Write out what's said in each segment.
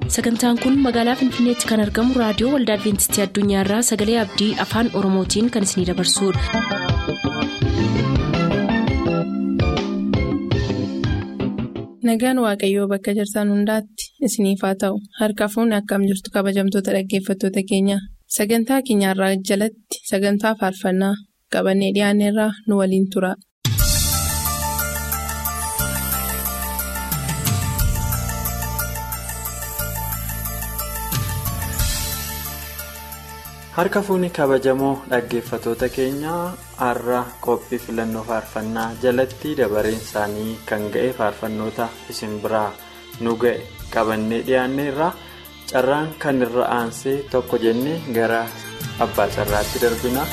sagantaan kun magaalaa finfinneetti kan argamu raadiyoo waldaa adventistii addunyaarraa sagalee abdii afaan oromootiin kan isinidabarsudha. nagaan waaqayyoo bakka jirtan hundaatti isiniif haa ta'u harka fuunni akkam jirtu kabajamtoota dhaggeeffattoota keenya sagantaa keenyarraa jalatti sagantaa faarfannaa qabannee dhiyaanneerraa nu waliin tura. harka fuunni kabajamoo dhaggeeffatoota keenyaa har'a qophii filannoo faarfannaa jalatti dabareen isaanii kan ga'e faarfannoota isin biraa nu ga'e qabannee dhiyaanneerra carraan kan irra aansee tokko jennee gara abbaa carraatti darbina.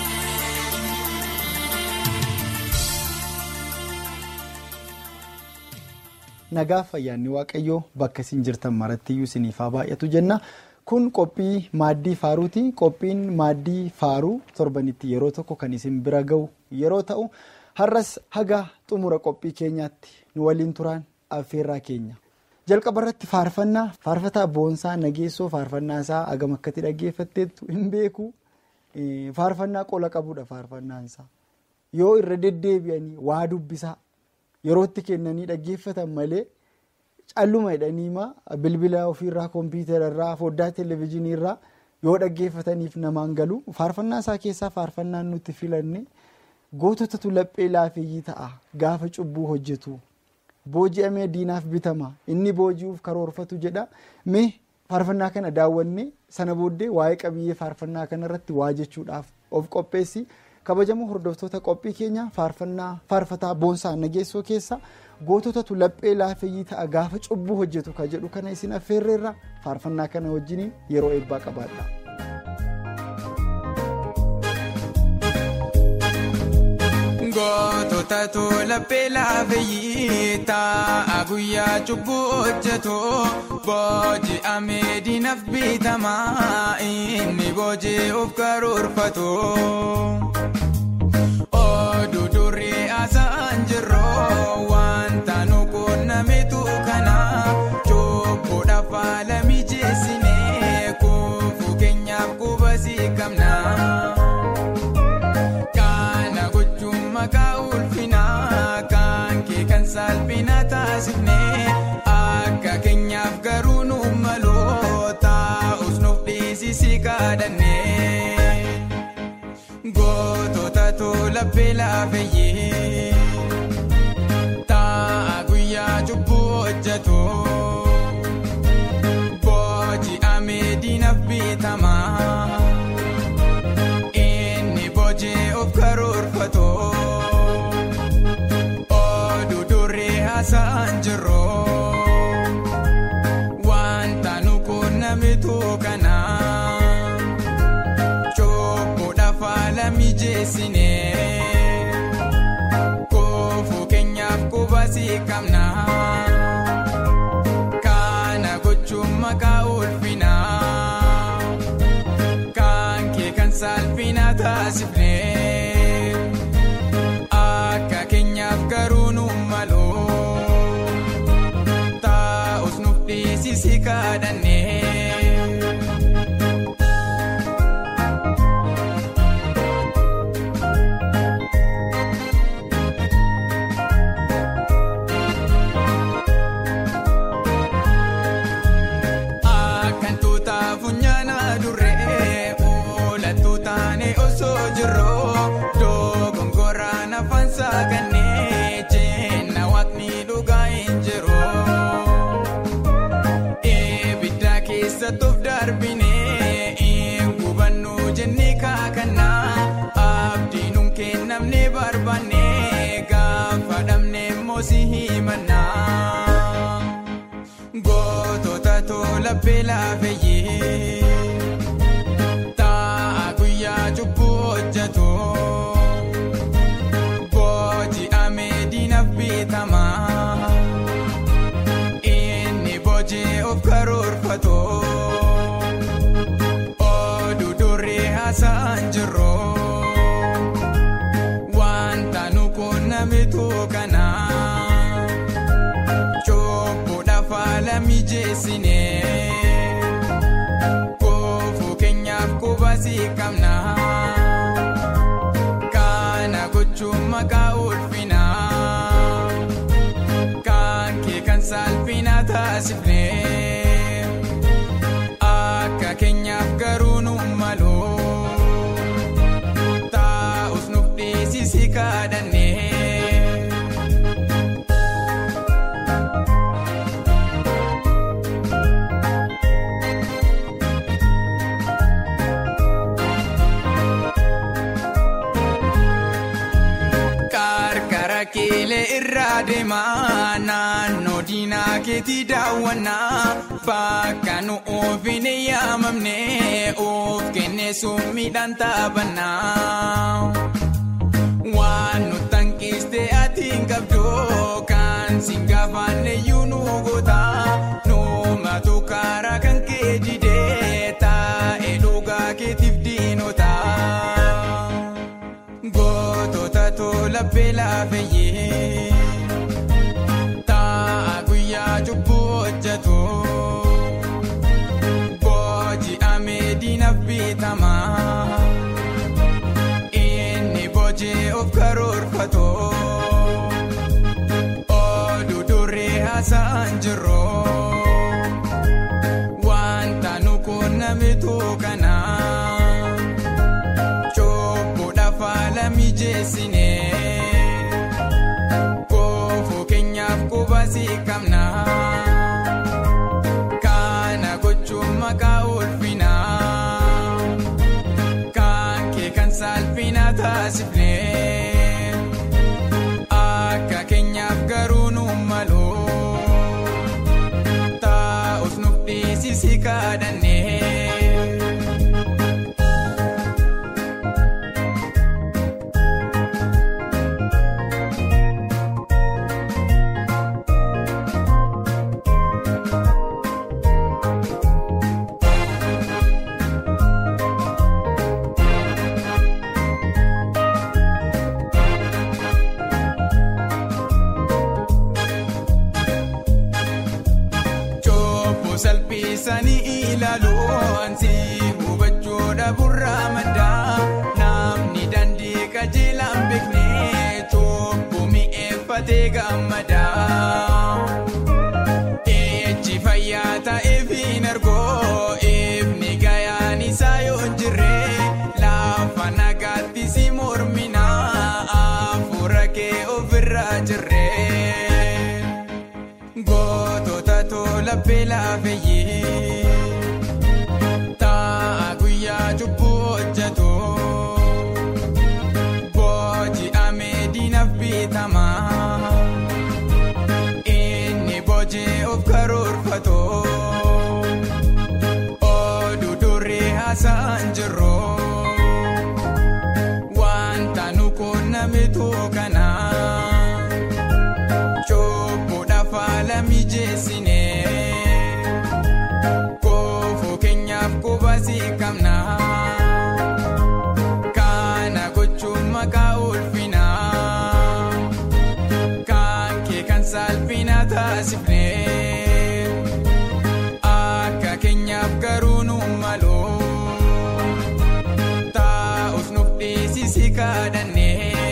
nagaa fayyaanni waaqayyoo bakka isin jirtan marattiyyuu isiniif haa baay'atu jenna. kun qophii maaddii faaruuti qophiin maaddii faaruu torbanitti yeroo tokko kan isin bira ga'u yeroo ta'u har'as haga xumura qophii keenyaatti nu waliin turaan affeerraa keenya jalqaba irratti faarfannaa faarfataa boonsaa nageessoo faarfannaa isaa hagam akkatti dhaggeeffatteettu hin beeku faarfannaa qola qabudha faarfannaansaa yoo irra deddeebi'anii waa dubbisaa yerootti kennanii dhaggeeffatan malee. calluma jedhaniima bilbila ofiirraa kompiitararraa foddaa televezyiiniirraa yoo dhaggeeffataniif namaan galu faarfannaa isaa keessaa faarfannaan nutti filanne goototatu laphee laafeeyyii ta'a gaafa cubbuu hojjetu booji'amee diinaaf bitama inni booji'uuf karoorfatu jedha mee faarfannaa kana daawwanne sana booddee waa'ee qabiyyee faarfannaa kanarratti waa jechuudhaaf of qopheessi kabajamoo hordoftoota qophii keenya faarfannaa faarfataa boonsaa nageessoo keessa. goototatu laphee laafeeyyii ta'a gaafa cubbuu hojjetu ka jedhu kana isin affeerreerra faarfannaa kana wajjiniin yeroo eebbaa qabaadha. goototatu laphee laafeeyyii ta'a guyyaa cubbuu hojjetu booji'amee diinaaf bitama inni booji'uuf karoorfatu. oduu durii haasa'an jirroo wanta nu quunnametu kana cubbuudhaaf haala mijeessinee kuufuu keenyaaf qubasii qabna. Kana gochuun maqaa ulfinaa kan kee kan salphina taasifnee akka keenyaaf garuu nu maloo taa'us nuuf dhiisisii kadhannee. goototatu laphee laafeeyyii ta'a guyyaa cubbuu hojjetu booji'amee diinaaf bitama inni booji'uuf karoorfatu oduu durii haasa'an jirroo wanta nu quunnametu kana. mijeessinee kuufuu keenyaaf qubasii qabna kana gochuun maqaa ulfinaa kan kee kan salphina taasifnee akka keenyaaf garuu nu maloo taa'us nuuf dhiisisii kadhannee. goototatu laphee laafeeyyii ta'a guyyaa cubbuu hojjetu booji'amee diinaaf bitama inni booji'uuf karoorfatu oduu durii haasa'an jirroo. namitu kana cubbuudhaaf haala mijeessine koofuu keenyaaf qubasii qabna kana gochuun maqaa ulfina kan kee kan saalfina taasifne akka keenyaaf garuu nu malu taa'us nuuf dhiisisi kadhanne. Qarqara keelee irraa deemaa naannoo diinaa keetii daawwannaa bakka nu ofiin yaamamne of kennee summiidhaan taphannaa. Waan nu tankiiste ati hin qabdu kan siin gaafanne iyyuu nu goota nuumatu karaa kan kee jidee taa'ee dhugaa keetiif diinota. Gootota tola beelaa feyyee ta'a guyyaa cubbuu hojjetu booji'amee diinaaf bitama inni boojii of karoorfatu oduu duree haasa'an jiru wanta nu quunnamitu kana. Chobboodhaaf haala mijeessine koofuu keenyaaf qubasii qabna kana gochuun maqaa ulfina kan kee kan saalfina taasifne akka keenyaaf garuu nu malu taa'us nuuf dhiisisi kadhanne. Chobbo salphisanii ilaalu ansi hubachuudha burraa maddaa namni dandii qajeelaan beekne chobbo mi'eeffatee gammadaa. Ejji fayyaa ta'eef hin argoo ifni gayaan isaa yoo hin jirre lafa nagaatti si mormina hafuura kee ofirraa jirre. Gootota tola beelaa feyyee ta'a guyyaa cubbuu hojjetu booji'amee diinaaf bitama inni boojii of karoorfatu oduu duree haasa'an jiru wanta nu quunnamitu kana. Chobboodhaaf haala mijeessine koofuu keenyaaf qubasii qabna kana gochuun maqaa ulfina kan kee kan saalfina taasifne akka keenyaaf garuu nu malu taa'us nuuf dhiisisi kadhanne.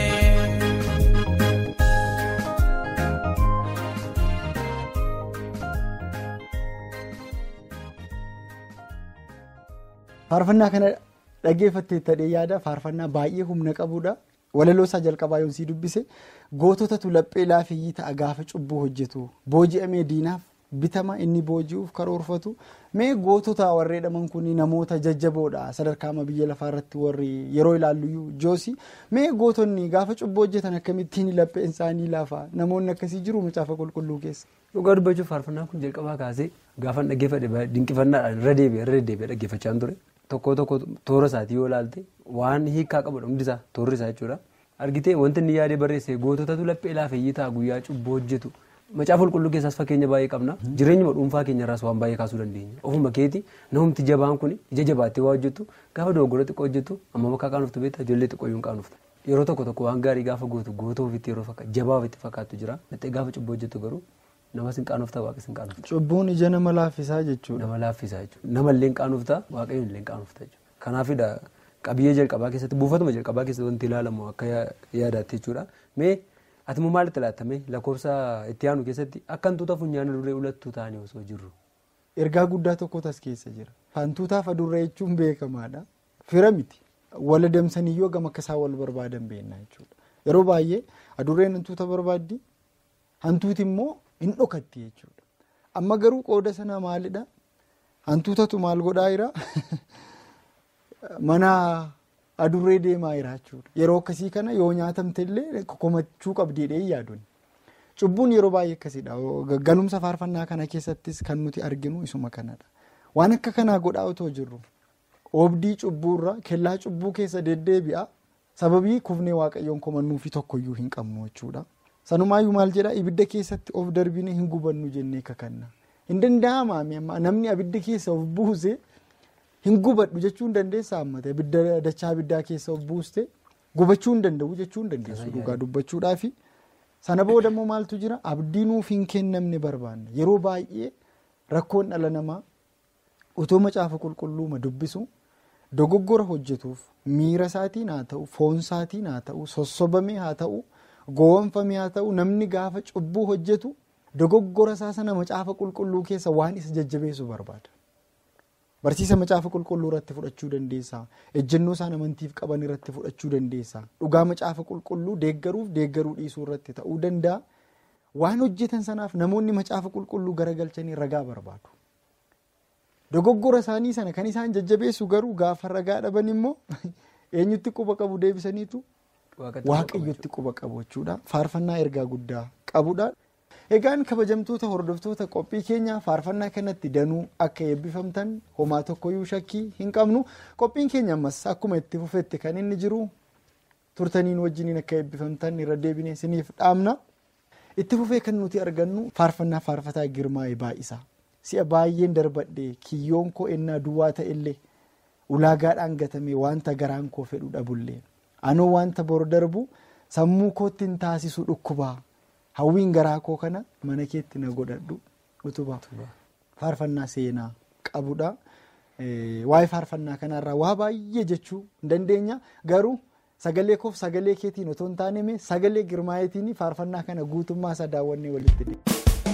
Faarfannaa kana dhaggeeffattee ta'ee yaada faarfannaa baay'ee humna qabudha. Walaloo isaa jalqabaa yoo sii dubbise goototatu laphee laafiyyii ta'a gaafa cubbuu hojjetu booji'amee diinaaf bitama inni booji'uuf karoorfatu mee gootota warree dhaman kun namoota jajjaboodha sadarkaa biyya lafaa irratti warri yeroo ilaallu joosi mee gootonni gaafa cubbuu hojjetan akkamittiin lapheen isaanii laafa namoonni akkasii jiru macaafa qulqulluu keessa. Dhugaa dubbachuuf faarfannaan kun jalqabaa kaasee gaafa dhaggeeffadhe dinqifannaadhaan irra deebi'ee irra deddeebi'ee dhaggeeffachaa ture tokko tokko toora isaatii yoo ilaalte waan hiikaa qabudha hundisaa toorri isaa jechuudha. Argitee wanti inni yaadee barreesse goototatu laphee laafeeyyii ta'a guyyaa cubbuu hojjetu macaafa qulqulluu keessaas fakkeenya baay'ee qabna jireenyuma dhuunfaa keenyarraas waan baay'ee kaasuu dandeenya ofuma keeti namumti jabaan kun ija jabaattee waa hojjetu gaafa dogoggora xiqqoo hojjetu amma bakka qaanuftu beektaa ijoollee xiqqooyyuu qaanufta yeroo tokko tokko waan gaarii gaafa gootu goota ofitti yeroo jabaa ofitti fakkaattu jira gaafa cubbuu hojjetu garuu Namas hin qaanoftaa waaqes hin qaanofta. Cubbuun ija nama laaffisaa jechuudha. Nama laaffisaa jechuudha. Namallee hin qaanoftaa waaqayyoon illee hin qaanoftaa jechuudha. Kanaafidha qabiyyee jalqabaa keessatti buufatuma jalqabaa keessatti wanti ilaalamu akka yaadaatti jechuudha. Mee ati immoo maalitti laattame lakkoofsa itti aanu keessatti akka hantuuta funyaana duree ulattuu ta'anii osoo jirru. Ergaa guddaa tokkotu as keessa jira. Hantuutaaf adurree jechuun beekamaadha. Fira miti. Wal adamsaniyyoo gama akka isaan wal barbaadan beekna jechuudha. Yeroo baay'ee adurreen hantuuta barbaaddi. Hantuuti immoo hin dhokatti jechuudha. Amma garuu qooda sana maalidha? Hantuutatu maal godhaa jira? Mana adurree deemaa jira jechuudha. Yeroo akkasii kana yoo nyaatamte illee komachuu qabdiidhee yaaduun. Cubbuun yeroo baay'ee akkasidha. Galumsa faarfannaa kana keessattis kan nuti arginu isuma kanadha. Waan akka kanaa godhaa otoo jirru oobdii cubbuurra kellaa cubbuu keessa deddeebi'a. Sababii kufnee waaqayyoon komannuufi tokkoyyuu hin qabnu jechuudha. Sanumaayyuu maal jedhaa ibidda keessatti of darbine hin gubannu jennee kakanna. Hin danda'amaa namni abidda keessa of buuse hin gubadhu jechuu hin dandeessaa hammate abidda dachaa abiddaa keessa of buuste gubachuu hin danda'u jechuu hin dandeessu dhugaa dubbachuudhaafi. Sana booda immoo maaltu jira abdii nuuf hin kennamne barbaanna yeroo baay'ee rakkoon dhala namaa utoo macaafa qulqulluuma dubbisu dogoggora hojjetuuf miira isaatiin haa ta'u foon isaatiin haa ta'u sossobamee haa ta'u gowwomfamee haa ta'u namni gaafa cubbuu hojjetu dogoggora isaa sana macaafa qulqulluu keessa waan isa jajjabeessu barbaada. Barsiisa macaafa qulqulluu irratti fudhachuu dandeessaa. Ejjennoo isaan amantiif qaban irratti fudhachuu dandeessaa. Dhugaa macaafa qulqulluu deeggaruuf deeggaruu dhiisuu irratti ta'uu danda'a. Waan hojjetan sanaaf namoonni macaafa qulqulluu garagalchanii ragaa barbaadu. Dogoggora isaanii sana kan isaan jajjabeessu garuu gaafa ragaa dhaban immoo eenyutti quba qabu deebisaniitu waaqayyotti quba qabu jechuudha. Faarfannaa ergaa guddaa qabudha. Egaan kabajamtoota hordoftoota qophii keenya faarfannaa kanatti danuu akka eebbifamtan homaa tokkoyyuu shakkii hin qabnu qophiin keenya ammas akkuma itti fufetti kan inni jiru turtaniin wajjiniin akka eebbifamtan irra deebinee isiniif dhaamna. Itti fufee kan nuti argannu faarfannaa faarfataa girmaa'ee baay'isaa si'a baay'een darbadhee kiyyoon koo ennaa duwwaa ta'ellee ulaagaadhaan gatame wanta garaan koo fedhu dhabullee anoo wanta bor darbu sammuu kootti hin taasisu dhukkubaa. hawwiin garaa koo kana mana keetti na godhadhu utubaa faarfannaa seenaa qabudha. Waa'ee faarfannaa kanarraa waa baay'ee jechuu hin dandeenya garuu sagalee koof sagalee keetiin otoo hin taane sagalee girmaayetiin faarfannaa kana guutummaa isaa daawwannee walitti deema.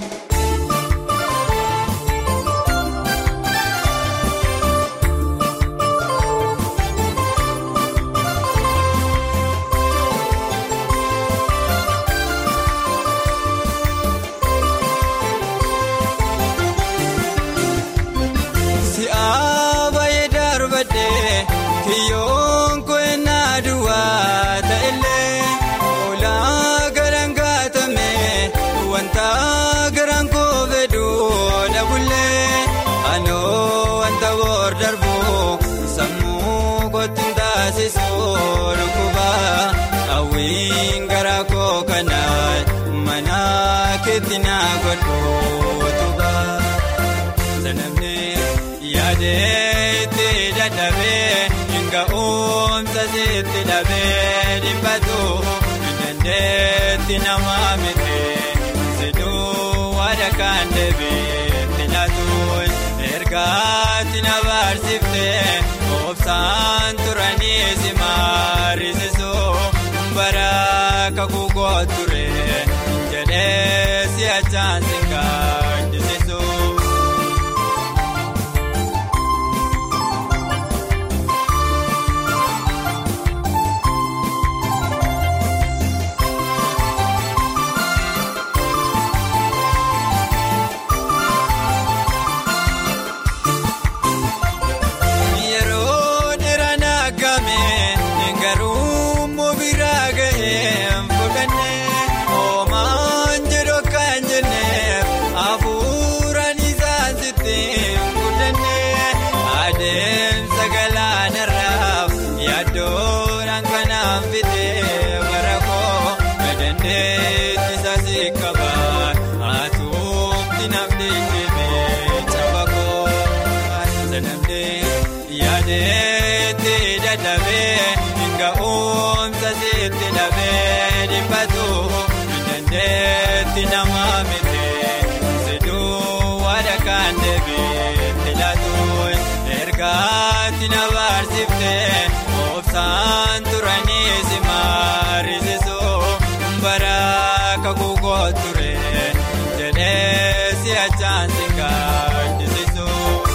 Sitti dhabee dhibbatu dandeetti nama miti siduu waada kan deebiitti laatuun ergaatti na barsiiftee obsaan turanii si maarisiisuu bara kakuu ture jedhee si achaan si gaadisiisu. nama miti kan deebiitti laatuun ergaatti na baarsiftee obsaan turanii si maarisisu bara kakuu ture jedhee si achaan si gaadisisu.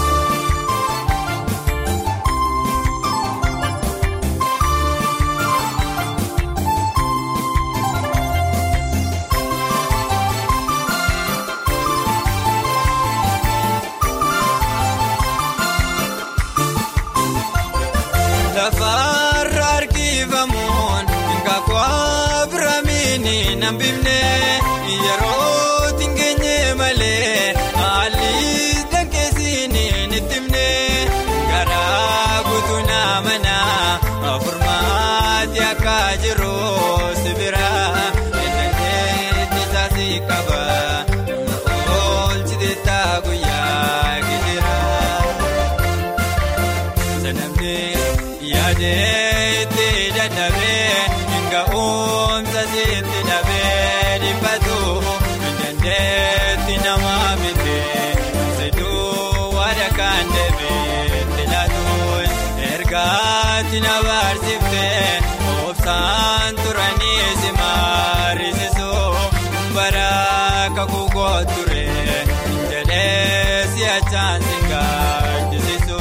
Lafarra harkifamuun kakwaa biraamiini nambifne yeroo tingeenye malee haalli dankeessiin nittimne garaa guutuu naamana furmaati akka jiru sibira eenyuutti isaasi qaba oolchite taa guyyaa gijira. Sanamni yaadee itti dadhabee nga oomsa itti dhabee dhibbatu dandeetti nama miti siduu waada kan deebiitti laatuun ergaatti na baarsiftee obsaan turanii si maarisisu bara kakuu ture jedhee si achaan si gaadisisu.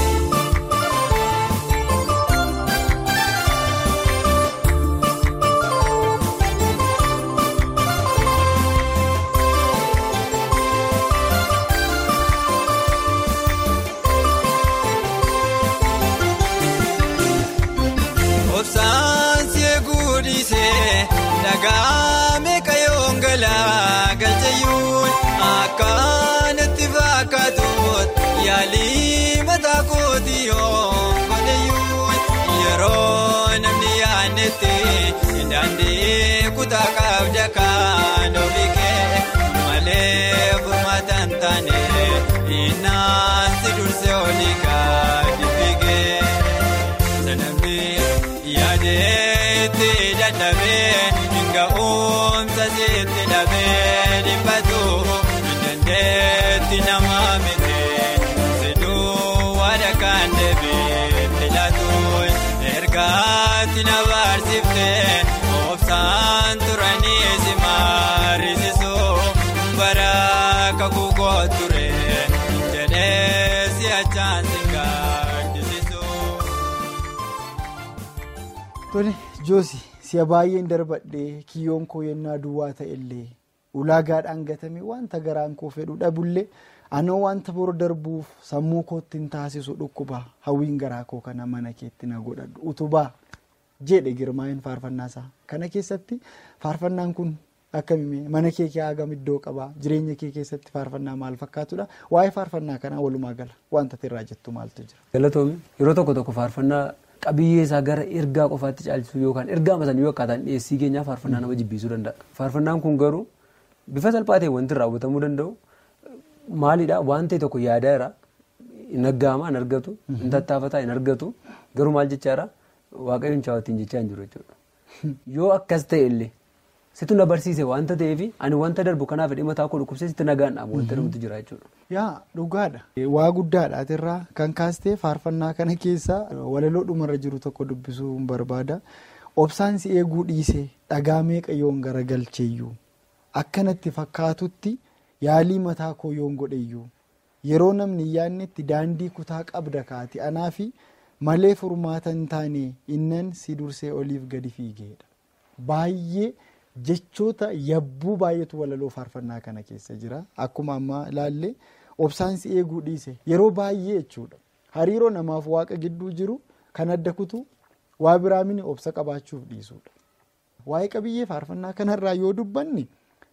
Obsaan si eeguudhisee dhagaa meeqa yoon galaa galchayyuun akkanatti fakkaatuut yaalii mataa kooti yoon godhayyuun yeroo namni yaadnetti daandii kutaa qabda kan ofiikee malee furmaata hin taane innaan si dursee olii gadi fiigee. Sanamni yaadee itti dadhabee nga oomsa itti dhabee dhibbatu dandeetti nama miti siduu waada kan deebiitti laatuun ergaatti na baarsiftee obsaan turanii si maarisisu bara kakuu ture jedhee si achaan si gaadisisu. Tole Joosi si'a baay'een darbadhee kiyyoon koo yennaa duwwaa ta'ellee ulaagaadhaan gatame wanta garaan koo fedhu dhabullee anoo wanta bor darbuuf sammuu kootti hin taasisu dhukkuba hawwiin garaa koo kana mana keetti na godhadhu utubaa jedhe girmaa'in faarfannaasaa kana keessatti faarfannaan kun akkamii mana kee hagam iddoo qabaa jireenya kee keessatti faarfannaa maal fakkaatudha waa'ee faarfannaa kanaa walumaa gala wanta irraa jettu maaltu jira. Galatoomii yeroo tokko tokko faarfannaa qabiyyee isaa gara ergaa qofaatti caalchisuu yookaan ergaa masanii yoo akkaataan dhiyeessii keenyaa faarfannaa nama jibbisuu danda'a. Faarfannaan kun garuu bifa salphaa ta'e wanti irraa hubatamuu danda'u maalidhaa waan ta'e tokko yaadaa irraa hin aggaama hin argatu hin tattaafataa hin argatu garuu maal jechaadha waaqayyoon chaawattiin jechaa hin jiru jechuudha. Yoo akkas ta'e illee situ na barsiise wanta ta'eef ani wanta darbu kanaaf hidhee mataa koo dhukkubsee sitti nagaan dhaabu wanta dhufutu jira jechuudha. Yaa dhugaadha. Waa guddaadhaatirraa kan kaastee faarfannaa kana keessaa walaloo dhumarra jiru tokko dubbisuu hin barbaada. Obsaan si eeguu dhiisee dhagaa meeqa yoon garagalcheeyyuu akkanatti fakkaatutti yaalii mataa koo yoon godheyyuu yeroo namni yaadnetti daandii kutaa qabda kaati anaafi malee furmaata hin taane innan si dursee oliif gadi fiigeedha. Baay'ee jechoota yabbuu baay'eetu walaloo faarfannaa kana keessa jira. Akkuma ammaa ilaalle obsaan si eeguu dhiise yeroo baay'ee jechuudha. Hariiroo namaaf waaqa gidduu jiru kan adda kutu waa biraa mini obsa qabaachuuf dhiisudha. Waa'ee qabiyyee faarfannaa kanarraa yoo dubbanne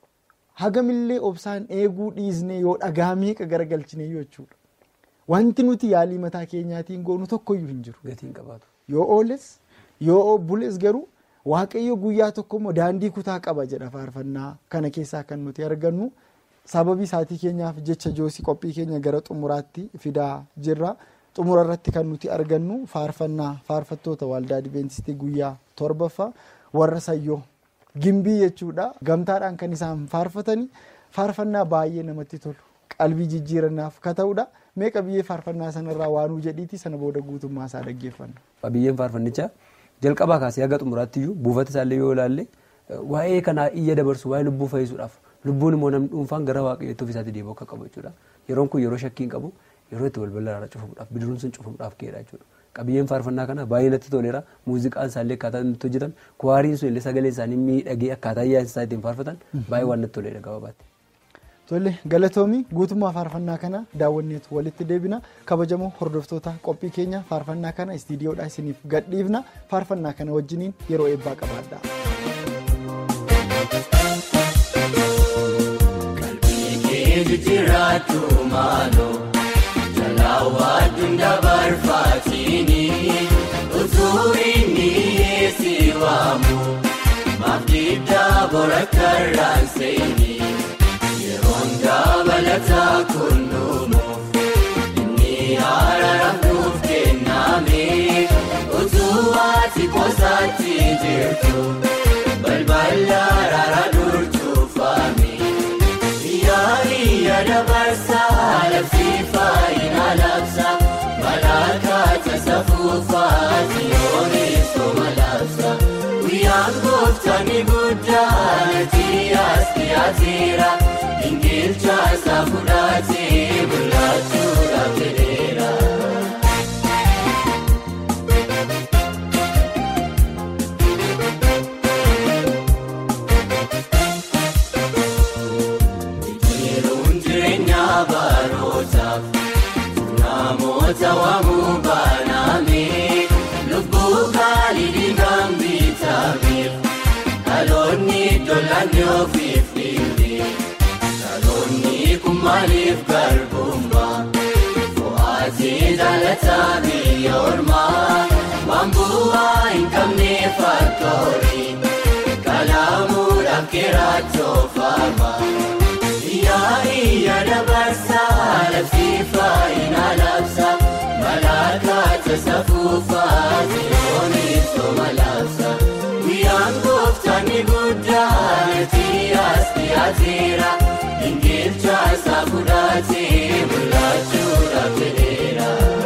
hagamillee obsaan eeguu dhiisne yoo dhagaa meeqa garagalchine jechuudha. Wanti nuti yaalii mataa keenyaatiin goonu tokkoyyuu hin jiru. Gatiin qabaatu. Yoo ooles yoo bules garuu waaqayyo guyyaa tokko immoo daandii kutaa qaba jedha faarfannaa kana keessaa kan nuti argannu sababii isaatii keenyaaf jecha joosii qophii keenya gara xumuraatti fidaa jirra. Xumura irratti kan nuti argannu faarfannaa faarfattoota waldaa Adiveentistii guyyaa torbaffaa warra sayyoo gimbii jechuudha. Gamtaadhaan kan isaan faarfatanii faarfannaa baay'ee namatti tolu. qalbii jijjiirannaaf ka ta'udha. Mee qabiyyee faarfannaa sanarraa waanuu jedhiiti sana booda guutummaa isaa dhaggeeffanna. Qabiyyeen faarfannichaa jalqabaa kaasee haga xumuraatti iyyuu buufata isaallee yoo ilaalle waa'ee kanaa iyya dabarsu waa'ee lubbuu fayyisuudhaaf lubbuun immoo namni dhuunfaan gara waaqayyootti ofiisaatii deebi'uu akka qabu jechuudha. Yeroon kun yeroo shakkii hin qabu yeroo itti balbala irraa cufamuudhaaf bidiruun sun cufamuudhaaf ka'edha jechuudha. Qabiyyeen faarfannaa kana baay'ee natti toleera muuziqaan isaallee akkaataa inni hojjetan kuwaariin sun illee sagaleen isaanii miidhagee akkaataa ayyaansa isaa ittiin faarfatan baay'ee waan natti toleera gabaabatti. Tole galatoomii guutummaa faarfannaa kana daawwanneetu walitti deebina kabajamoo hordoftoota qophii keenya faarfannaa kana istiidiyoodhaa isiniif gadhiifna faarfannaa kana wajjiniin yeroo eebbaa qabaadha. Dabalataa kunnuumuuf inni araaramuuf kenname utuu ati koosaatti jirtu balbala araara durtuufame yaa'ii dabarsaa labsiifaa ina labsa malaakaata safuufaati yoonis toma labsa guyyaan gooftaani guddaa nati as dhiyaateera. Ingilcha saafuudhaatee bulaachuudhaaf jedheera. Biqiluun jireenya barootaaf namoota waamuu baaname lubbuu gaalii dhiigaan bitameef dhaloonni dollaanii ofiif dhiibee. Dhaloonni kun maaliif garbummaa fo'aatee jaalataa biyya ormaa waan bu'aa hin qabne fakkoorii kalaamuudhaaf keeraatoofaama. Yaa'ii dabarsaa labsiifaa ina labsa malaakaata safuufaa si'oonis toma labsa guyyaan gooftaani guddaa nati as dhiyaateera. Ingilcha saafuudhaatee bulaachuudhaaf jedheera.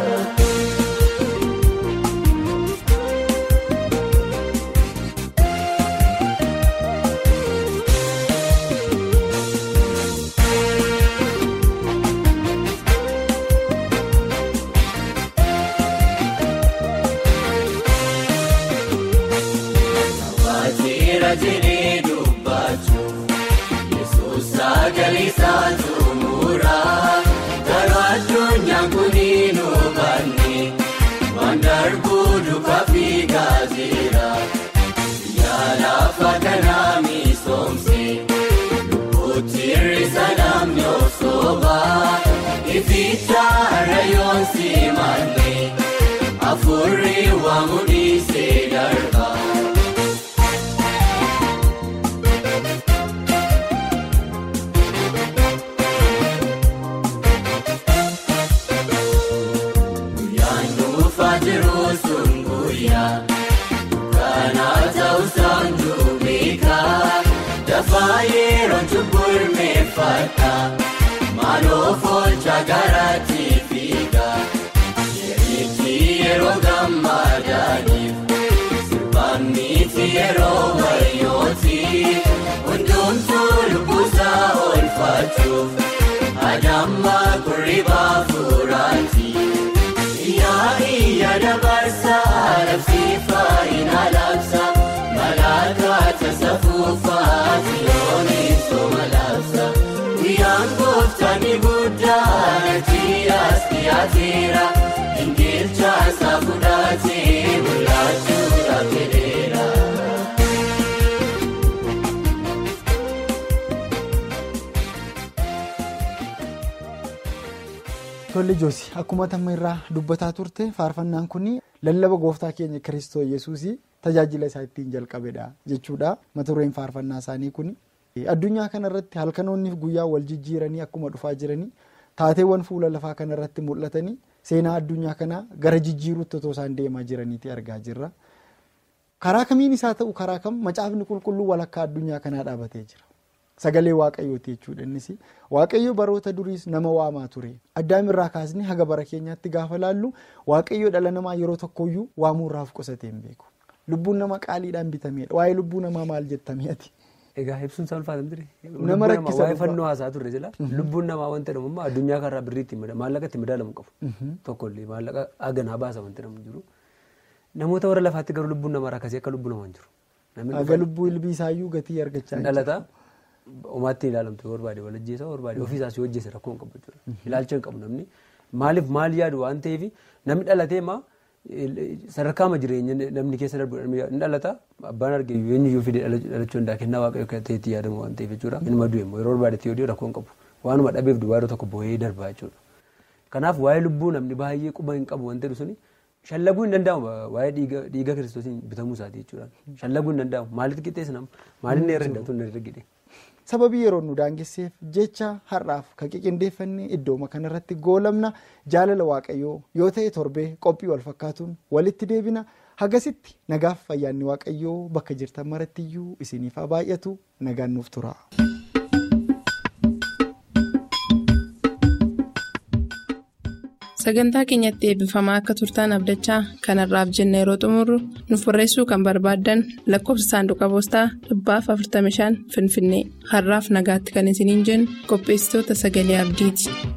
Waateera jedhee dubbachuu. Sagalisaa tumuraa garuu addunyaan kuniin hubanne waan darbuu duukaa fi gaazira yaalafa kanaa misoomse lubbuutti hir'isa namni osooba ificha rayoon simanne afurri waamu dhiisee darba. Yeroon cubbul meeffata maaloo foolcha garaatti fiiga yerichi yeroo gammadaniif sirbaan miti yeroo wayyooti hundumtuu lubbusaa oolfachuuf adamma kurribaa furaati yaa'ii dabarsaa labsiifaa ina labsa malaakaata safuufaa si'oonis toma labsa guyyaan gooftaani guddaa nati as dhiyaateera ingilcha saafuudhaatee bulaachuudhaaf jedheera. Tolli Joosi akkuma tamma irraa dubbataa turte faarfannaan kun lallaba gooftaa keenya Kiristoo Yesuusii tajaajila isaa ittiin jalqabedha jechuudha. Mata dureen faarfannaa isaanii kun addunyaa kanarratti halkanoonniif guyyaa wal jijjiiranii akkuma dhufaa jiranii taateewwan fuula lafaa kanarratti mul'atanii seenaa addunyaa kanaa gara jijjiiruutti otoo isaan deemaa jiraniiti argaa jirra. Karaa kamiin isaa ta'u karaa kam macaafni qulqulluu walakkaa addunyaa kanaa dhaabatee jira. sagalee waaqayyooti jechuudha innis waaqayyo baroota duriis nama waamaa ture addaamirraa kaasni haga bara keenyaatti gaafa laallu waaqayyo dhala namaa yeroo tokkoyyuu waamuurraaf qusatee hin beeku lubbuun nama qaaliidhaan bitameedha waa'ee lubbuu namaa maal jettame ati. Egaa ibsuun isaa ulfaatan ture. Nama rakkisa Waa'ee fannoo haasaa turre jira. Lubbuun namaa wanta jedhamu ammoo addunyaa kanarraa birriitti maallaqa itti madaalamu qabu. Tokkollee maallaqa haganaa baasa wanti jedhamu jiru. Namoota warra lafaatti garuu lubbuun namaa akkasii akka lubbuu namaa hin jiru. Haga lubbuu ilbiisaayyuu gatii argachaa Dhalataa umaatti ilaalamtu barbaade walajjeessa barbaade ofiisaas yoo hojjese rakkoo hin qabu jechuudha. Ilaalcha hin qabu namni maaliif maal yaadu waan ta'eef namni dhalatee maa sadarkaama jireenya namni keessa darbu hin dhalata abbaan arge eenyuyyuu fide dhalachuu hundaa kennaa waaqayyo ta'etti yaadamu waan ta'eef jechuudha. Inni du'e immoo yeroo barbaadetti yoo rakkoo hin qabu waanuma dhabeef duwwaa yeroo tokko boo'ee darbaa jechuudha. Kanaaf waa'ee lubbuu namni baay'ee quba hin qabu wanti suni shallaguu hin danda'amu waa'ee dhiiga kiristoosiin bitamuu isaati jechuudha. Shallaguu hin danda'amu maalitti qixxeessa nama maaliin irra hindatu hin argine. Sababii yeroo nu daangesseef jecha har'aaf kan qiqindeeffannee iddooma kanarratti goolamna jaalala waaqayyoo yoo ta'e torbee qophii wal fakkaatuun walitti deebina hagasitti nagaaf fayyaanni waaqayyoo bakka jirtan marattiyyuu isiniif haa baay'atu nagaan nuuf tura. Sagantaa keenyatti eebbifamaa akka turtaan abdachaa kanarraaf jenna yeroo xumurru nuuf barreessuu kan barbaaddan lakkoofsa saanduqa poostaa dhibbaaf 45 finfinnee har'aaf nagaatti kan isiniin jennu qopheessitoota sagalee abdiiti.